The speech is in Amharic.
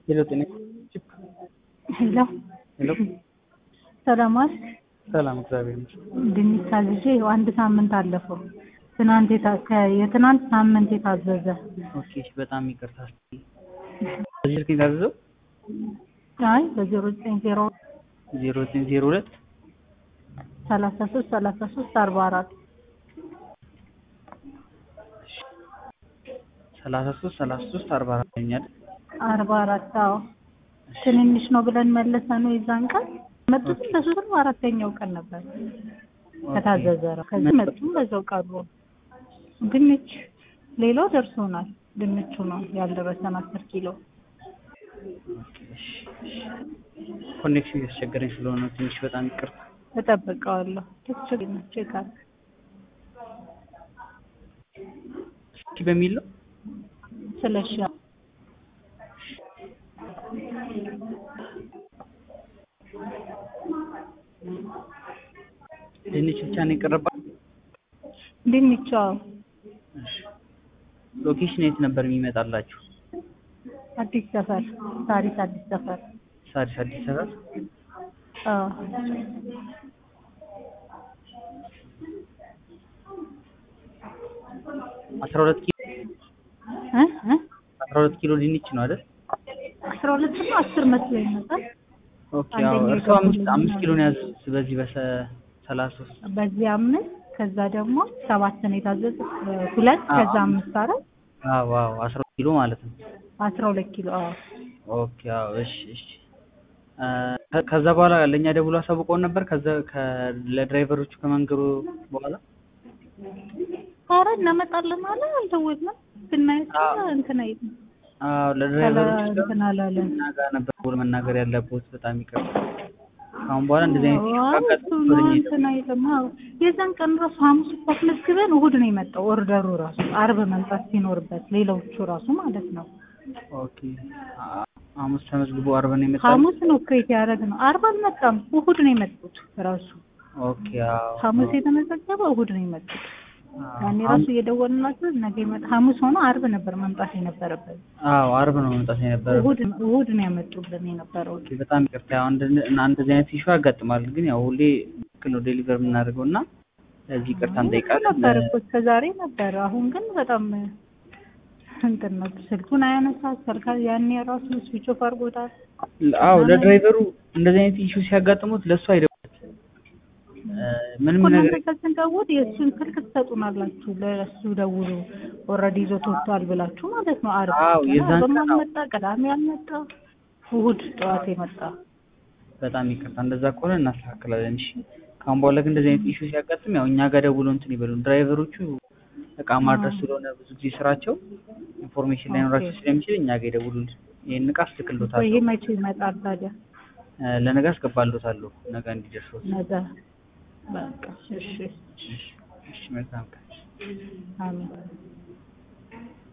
ሄሎ ጤና ሄሎ ሄሎ ሰላም ዋል። ሰላም እግዚአብሔር ይመስገን። ድንች ታዝዤ ይኸው አንድ ሳምንት አለፈው። ትናንት የታ- ከ- የትናንት ሳምንት የታዘዘ ኦኬ እሺ፣ በጣም ይቅርታ። በዚህ ስልክ የታዘዘው አይ በዜሮ ዘጠኝ ዜሮ ዜሮ ዘጠኝ ዜሮ ሁለት ሰላሳ ሶስት ሰላሳ ሶስት አርባ አራት ሰላሳ ሶስት ሰላሳ ሶስት አርባ አራት ይኛል። አርባ አራት አዎ ትንንሽ ነው ብለን መለሰ ነው የዛን ቀን መጡት በሶስት ነው አራተኛው ቀን ነበር ከታዘዘ ነው ከዚህ መጡ በዛው ቀሩ ድንች ሌላው ደርሶናል ድንቹ ነው ያልደረሰን አስር ኪሎ ኮኔክሽን ያስቸገረኝ ስለሆነ ትንሽ በጣም ይቅርታ። እጠብቀዋለሁ ችግር ነው ቼክ አድርግ እስኪ በሚል ነው ስለሺ ድንች ብቻ ነው የቀረባት። ድንቹ አዎ ሎኬሽን የት ነበር የሚመጣላችሁ? አዲስ ሰፈር ታሪክ አዲስ ሰፈር ሳሪስ አዲስ ሰፈር። አዎ አስራ ሁለት ኪሎ እ እ አስራ ሁለት ኪሎ ድንች ነው አይደል? አስራ ሁለት እና አስር መስሎኝ ነበር ኦኬ አዎ። አንደኛው እርስዎ አምስት የገቡልኝ አምስት ነው። ኪሎ ነው ያዙት በዚህ በሰ ሰላሳ ሶስት በዚህ አምስት ከዛ ደግሞ ሰባት ነው የታዘዘ ሁለት አዎ። ከዛ አምስት አራት አዎ አዎ አስራ ሁለት ኪሎ ማለት ነው። አስራ ሁለት ኪሎ አዎ ኦኬ አዎ እሺ እሺ እ ከ- ከዛ በኋላ ለእኛ ደውሎ አሳውቀውን ነበር። ከዛ ከ- ለድራይቨሮቹ ከመንገሩ በኋላ ኧረ እናመጣለን አለ አልደወልንም ብናያቸው አዎ። እንትን አይልም አዎ ከላ ለድራይቨሮቹ እንትን አላለን እኛ ጋር ነበር ደውሎ መናገር ያለብዎት። በጣም ይቅርታ። ከአሁን በኋላ እንደዚህ አይነት ኢሹ አዎ ካጋጠመ እሱ ወደ ነው እኛ እንትን አይልም አዎ የዛን ቀን ራሱ ሐሙስ እኮ አስመዝግበን እሑድ ነው የመጣው ኦርደሩ ራሱ አርብ መምጣት ሲኖርበት ሌሎቹ ራሱ ማለት ነው ኦኬ አ- ሐሙስ ተመዝግቦ አርብ ነው የመጣው። ሐሙስ ነው ክሬት ያደረግነው አርብ አልመጣም እሑድ ነው የመጡት ራሱ ኦኬ አዎ ሐሙስ የተመዘገበ እሑድ ነው የመጡት አዎ ያኔ ራሱ እየደወልንላቸው ነገ ይመጣ ሐሙስ ሆኖ አርብ ነበር መምጣት የነበረበት አዎ አርብ ነው መምጣት የነበረው። እሑድ እሑድ ነው ያመጡልን የነበረው ኦኬ በጣም ይቅርታ። ያው እንደ እና እንደዚህ አይነት ኢሹ ያጋጥማል፣ ግን ያው ሁሌ ልክ ነው ዴሊቨር የምናደርገው እና ለዚህ ይቅርታ እንጠይቃለን። ነበር እኮ እስከ ዛሬ ነበር አሁን ግን በጣም እንትን ነው ስልኩን አያነሳ ስልካ ያኔ ራሱ ስዊች ኦፍ አድርጎታል አዎ ለድራይቨሩ እንደዚህ አይነት ኢሹ ሲያጋጥሙት ለእሱ አይደውልም እ ምንም እኮ ነገር እናንተ ከስንደውል የእሱን ስልክ ትሰጡናላችሁ ለእሱ ደውሉ ኦልሬዲ ይዞት ወጥቷል ብላችሁ ማለት ነው አርብ አዎ፣ የዛን አርብም ቀን አዎ። አልመጣ ቅዳሜ አልመጣ እሑድ ጠዋት የመጣ በጣም ይቅርታ። እንደዛ ከሆነ እናስተካክላለን። እሺ ከአሁን በኋላ ግን እንደዚህ አይነት ኢሹ ሲያጋጥም ያው እኛ ጋር ደውሎ እንትን ይበሉን። ድራይቨሮቹ እቃ ማድረስ ስለሆነ ብዙ ጊዜ ስራቸው ኢንፎርሜሽን ላይኖራቸው ኦኬ። ስለሚችል እኛ ጋር ይደውሉልን። ይሄን እቃ ይሄ አስልክሎታለሁ፣ መቼ ይመጣል ታዲያ እ ለነገ አስገባሎታለሁ፣ ነገ እንዲደርሶት። ነገ በቃ እሺ እሺ እሺ፣ መልካም ቀን። አሜን